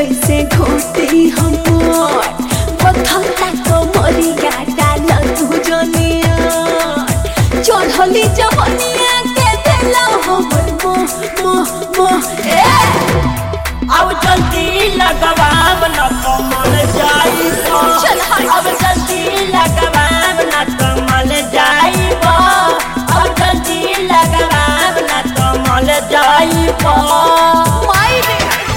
कैसे घोटी हमर बथता कमरिया डाल तू जनिया चढ़ली जवनिया के देला हमर मोह मोह मोह ए अब जल्दी लगवाब न कमल जाई चल हट। अब जल्दी लगवाब न कमल जाई अब जल्दी लगवाब न कमल जाई माई रे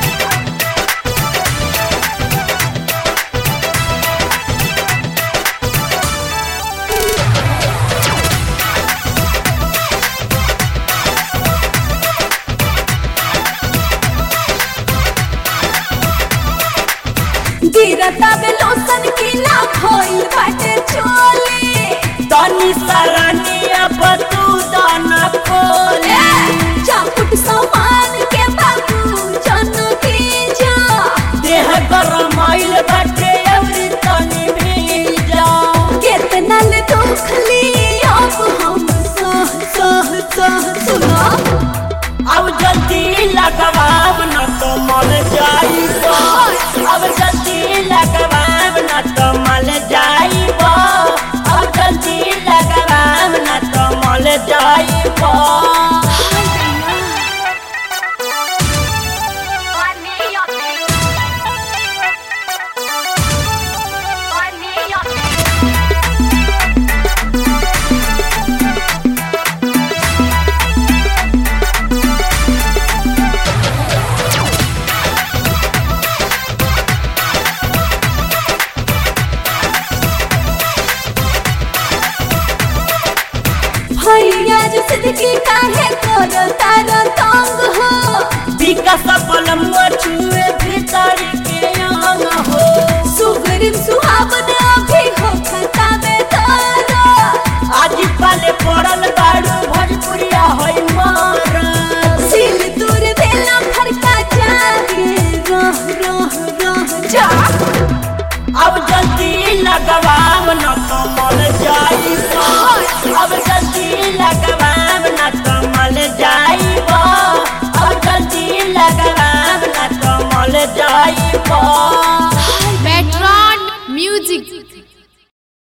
गिरता बे लोसन की ना भइल बाटे चोली तनी सरनी अब तू दान खोले चापुट सामान के बाबू जन की जा देह गरम आइल बाटे अवरी तनी भीजा कितना ले दुखली अब हम सह सह सह सुनो अब जल्दी लगवाब न कमल जाई अब जल्दी लगवाब न कमल जाई अब जल्दी लगवाब न कमल जाई भैया जो सिद्धि काहे कर तार तंग हो विकास बलम छुए भीतर के अंग हो सुगरिम सुहावन अभी हो खता में तारा आज पाले पड़ल बाड़ू भोजपुरिया होई मार सिल दूर देला फरका जागे रह रह रह जा अब जल्दी लगवाब न कमल जाई अब जल्दी लगवाब न कमल जाई अब जल्दी लगवाब न कमल जाई Metron Music.